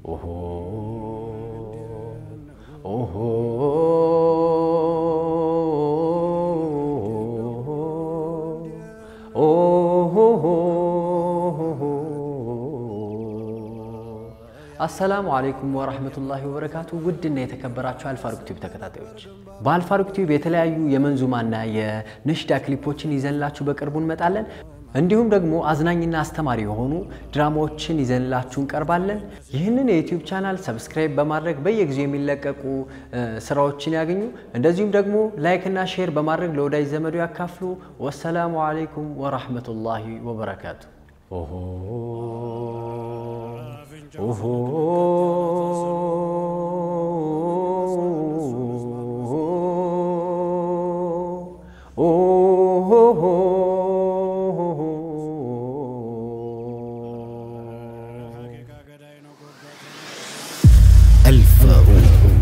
ኦሆ ኦሆ አሰላሙ አለይኩም ወራህመቱላሂ ወበረካቱ። ውድና የተከበራችሁ አልፋሩቅ ቲዩብ ተከታታዮች በአልፋሩቅ ቲዩብ የተለያዩ የመንዙማና የነሽዳ ክሊፖችን ይዘንላችሁ በቅርቡ እንመጣለን። እንዲሁም ደግሞ አዝናኝና አስተማሪ የሆኑ ድራማዎችን ይዘንላችሁ እንቀርባለን። ይህንን የዩቲዩብ ቻናል ሰብስክራይብ በማድረግ በየጊዜው የሚለቀቁ ስራዎችን ያገኙ። እንደዚሁም ደግሞ ላይክና ሼር በማድረግ ለወዳጅ ዘመዱ ያካፍሉ። ወሰላሙ አለይኩም ወራህመቱላሂ ወበረካቱ። ኦሆ ኦሆ الفاروق